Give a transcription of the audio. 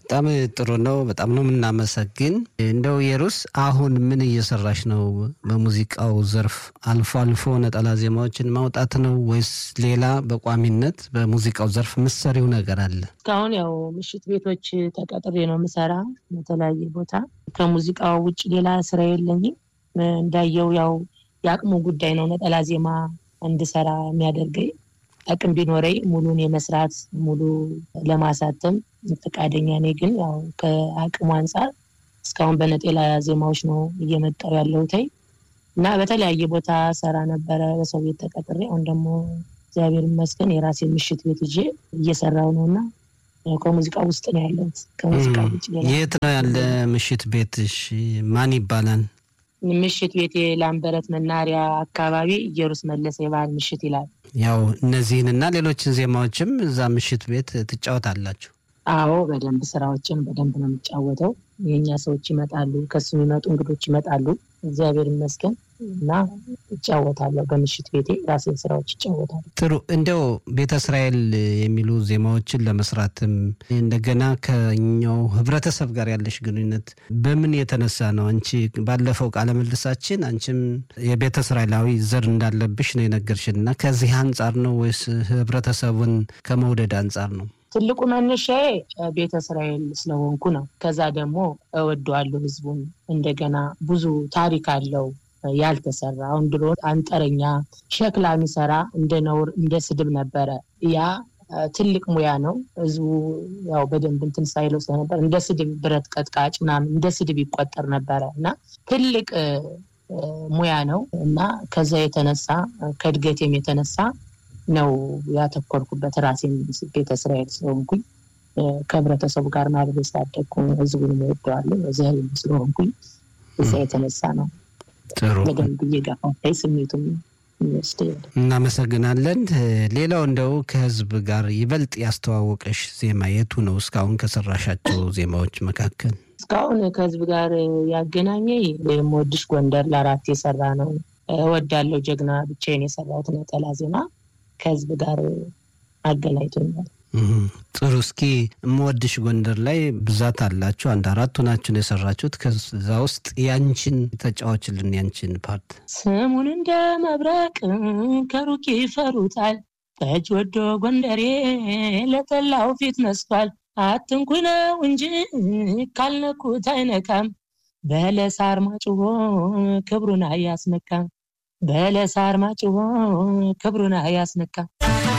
በጣም ጥሩ ነው። በጣም ነው የምናመሰግን። እንደው የሩስ አሁን ምን እየሰራሽ ነው? በሙዚቃው ዘርፍ አልፎ አልፎ ነጠላ ዜማዎችን ማውጣት ነው ወይስ ሌላ በቋሚነት በሙዚቃው ዘርፍ ምሰሪው ነገር አለ? እስካሁን ያው ምሽት ቤቶች ተቀጥሬ ነው የምሰራ በተለያየ ቦታ። ከሙዚቃው ውጭ ሌላ ስራ የለኝም። እንዳየው ያው የአቅሙ ጉዳይ ነው ነጠላ ዜማ እንድሰራ የሚያደርገኝ አቅም ቢኖረኝ ሙሉን የመስራት ሙሉ ለማሳተም ፈቃደኛ ነኝ። ግን ያው ከአቅሙ አንጻር እስካሁን በነጠላ ዜማዎች ነው እየመጣሁ ያለሁት እና በተለያየ ቦታ ሰራ ነበረ በሰው ቤት ተቀጥሬ። አሁን ደግሞ እግዚአብሔር ይመስገን የራሴ ምሽት ቤት ይዤ እየሰራው ነው እና ከሙዚቃ ውስጥ ነው ያለሁት። ከሙዚቃ ውጭ የት ነው ያለ ምሽት ቤትሽ? ማን ይባላል? ምሽት ቤት ላምበረት መናሪያ አካባቢ ኢየሩስ መለሰ የባህል ምሽት ይላል። ያው እነዚህንና ሌሎችን ዜማዎችም እዛ ምሽት ቤት ትጫወታላችሁ? አዎ በደንብ ስራዎችን በደንብ ነው የሚጫወተው። የእኛ ሰዎች ይመጣሉ፣ ከሱ የሚመጡ እንግዶች ይመጣሉ። እግዚአብሔር ይመስገን እና እጫወታለሁ። በምሽት ቤቴ ራሴን ስራዎች ይጫወታሉ። ጥሩ። እንደው ቤተ እስራኤል የሚሉ ዜማዎችን ለመስራትም እንደገና ከኛው ህብረተሰብ ጋር ያለሽ ግንኙነት በምን የተነሳ ነው? አንቺ ባለፈው ቃለ ምልልሳችን አንቺም የቤተ እስራኤላዊ ዘር እንዳለብሽ ነው የነገርሽን እና ከዚህ አንጻር ነው ወይስ ህብረተሰቡን ከመውደድ አንጻር ነው? ትልቁ መነሻዬ ቤተ እስራኤል ስለሆንኩ ነው። ከዛ ደግሞ እወደዋለሁ ህዝቡን። እንደገና ብዙ ታሪክ አለው ያልተሰራ። አሁን ድሮ አንጠረኛ ሸክላ የሚሰራ እንደ ነውር እንደ ስድብ ነበረ። ያ ትልቅ ሙያ ነው። ህዝቡ ያው በደንብ እንትን ሳይለው ስለነበር እንደ ስድብ ብረት ቀጥቃጭ ምናምን እንደ ስድብ ይቆጠር ነበረ እና ትልቅ ሙያ ነው እና ከዛ የተነሳ ከእድገቴም የተነሳ ነው ያተኮርኩበት። ራሴን ቤተ እስራኤል ስለሆንኩኝ ከህብረተሰቡ ጋር ማድረግ ስላደግኩ ህዝቡን እወደዋለሁ። እዚህ ስለሆንኩኝ እዛ የተነሳ ነው ጥሩ በደንብ እየገፋፋኝ ስሜቱም የሚወስድ እናመሰግናለን። ሌላው እንደው ከህዝብ ጋር ይበልጥ ያስተዋወቀሽ ዜማ የቱ ነው? እስካሁን ከሰራሻቸው ዜማዎች መካከል እስካሁን ከህዝብ ጋር ያገናኘ የምወድሽ ጎንደር ለአራት የሰራ ነው። እወዳለሁ ጀግና ብቻዬን የሰራሁት ነጠላ ዜማ ከህዝብ ጋር አገናኝቶኛል። ጥሩ። እስኪ የምወድሽ ጎንደር ላይ ብዛት አላችሁ፣ አንድ አራቱ ናችሁን የሰራችሁት። ከዛ ውስጥ ያንቺን ተጫዋችልን፣ ያንቺን ፓርት። ስሙን እንደ መብረቅ ከሩቅ ይፈሩታል፣ ጠጅ ወዶ ጎንደሬ ለጠላው ፊት ነስቷል። አትንኩ ነው እንጂ ካልነኩት አይነካም፣ በለሳር ማጭሆ ክብሩን አያስነካም፣ በለሳር ማጭሆ ክብሩን አያስነካም።